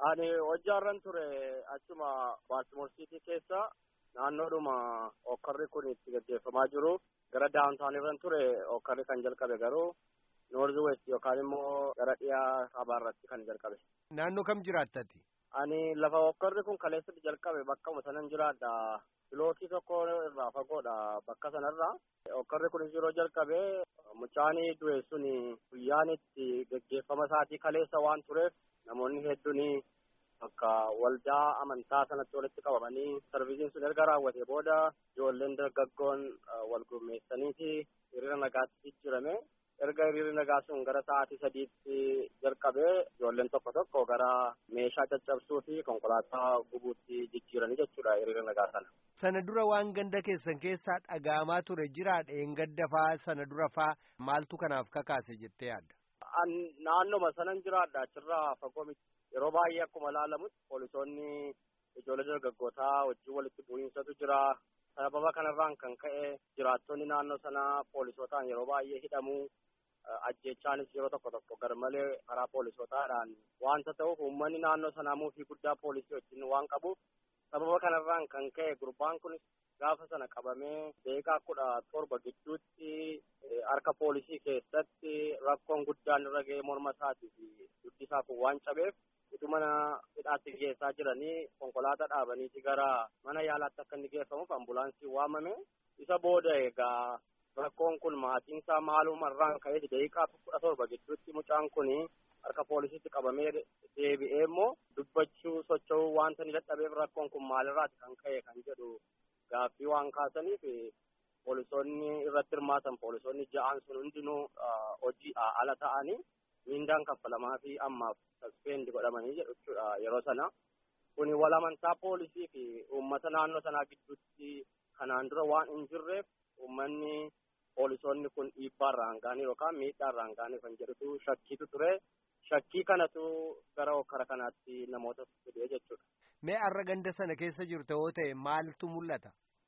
Ani hojjaarran ture achuma Baaltimoor Siitii keessa naannoodhuma okkarri kun itti gaggeeffamaa jiru gara daawuntaan irran ture okkarri kan jalqabe garuu noorzi west yookaan immoo gara dhiyaa kabaarratti kan jalqabe. Naannoo kam jiraattati? Ani lafa okkarri kun kaleessatti jalqabe bakkuma sanan jiraadha. Bilookii tokko irraa fagoodha bakka sanarraa. Okkarri kunis yeroo jalqabe mucaanii du'e sun guyyaan itti gaggeeffama isaatii kaleessa waan tureef namoonni hedduun bakka waldaa amantaa sanatti walitti qabamanii sarviisiin sun erga raawwate booda ijoolleen dargaggoon wal gurmeessaniiti hiriira nagaatti jijjiirame. erga hiriirri nagaa sun gara sa'aatii sadiitti jalqabee ijoolleen tokko tokko gara meeshaa caccabsuu fi konkolaataa gubuutti jijjiiranii jechuudha hiriira nagaa sana. Sana dura waan ganda keessan keessaa dhaga'amaa ture jiraa dheengadda faa sana dura faa maaltu kanaaf kakaase jettee yaadda? Naannoma sanan jiraadha achirraa fagoo miti. Yeroo baay'ee akkuma ilaalamutti poolisoonni ijoollee dargaggootaa wajjin walitti bu'iinsatu jira. Sababa kanarraan kan ka'e jiraattonni naannoo sanaa poolisootaan yeroo baay'ee hidhamu. ajjechaanis yeroo tokko tokko garmalee karaa poolisootaadhaan wanta ta'uuf uummanni naannoo sanaa muufii guddaa poolisii wajjin waan qabuuf sababa kanarraan kan ka'e gurbaan kunis gaafa sana qabamee deeqaa kudha torba gidduutti harka poolisii keessatti rakkoon guddaan irra ga'ee morma isaatii fi dugdi isaa kun waan cabeef utuu mana hidhaatti geessaa jiranii konkolaataa dhaabaniiti gara mana yaalaatti akka inni geeffamuuf ambulaansiin waamame isa booda egaa rakkoon kun maatiin isaa maalumarraan ka'ee daqiiqaa kudha torba gidduutti mucaan kun harka poolisiitti qabamee deebi'ee immoo dubbachuu socho'uu wanta ni dadhabeef rakkoon kun maalirraati kan ka'e kan jedhu gaaffii waan kaasaniif poolisoonni irratti hirmaatan poolisoonni ja'aan sun hundinuu hojii ala ta'anii miindaan kaffalamaa fi ammaaf saspeendi godhamanii jedhu jechuudha yeroo sana kuni wal amantaa poolisii fi uummata naannoo sanaa gidduutti kanaan dura waan hin jirreef uummanni poolisoonni kun dhiibbaa irraan ga'anii yookaan miidhaa irraan ga'anii kan jedhutu shakkiitu ture. Shakkii kanatu gara okkara kanaatti namoota fidee jechuudha. Mee har'a ganda sana keessa jirtu yoo ta'e maaltu mul'ata?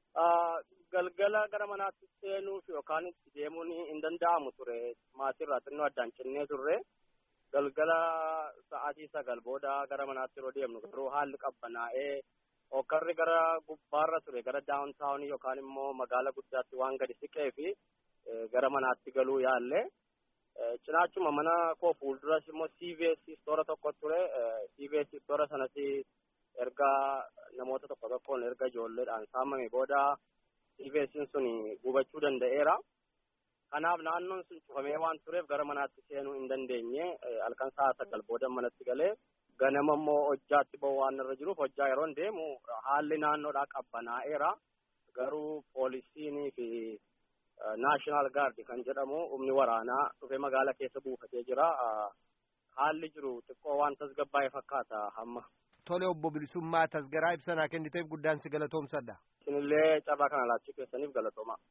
Galgala gara manaatti seenuuf yookaan itti deemuun hin danda'amu ture. Maatiirraa xinnoo addaan cinnee turre. Galgala sa'aatii sagal booda gara manaatti yeroo deemnu garuu haalli qabbanaa'ee okkarri gara gubbaarra ture gara daawuntaawunii yookaan immoo magaala guddaatti waan gadi siqee fi gara manaatti galuu yaalle cinaachuma mana koo fuulduras immoo CVS istoora tokko ture CVS istoora sanatti erga namoota tokko tokkoon erga ijoolleedhaan saamame booda CVS'n sun gubachuu danda'eera. Kanaaf naannoon sun cufamee waan tureef gara manaatti seenuu hin dandeenye halkan sa'a sagal booda manatti galee ganama immoo hojjaatti bahu waan irra jiruuf hojjaa yeroo deemu haalli naannoodhaa qabbanaa'eera garuu poolisiinii fi naashinaal gaardi kan jedhamu humni waraanaa dhufee magaala keessa buufatee jira haalli jiru xiqqoo waan tasgabbaa'ee fakkaata hamma. Tole obbo Bilisummaa tasgaraa ibsanaa kenniteef guddaan si galatoomsadha. Isinillee carraa kana laachuu keessaniif galatooma.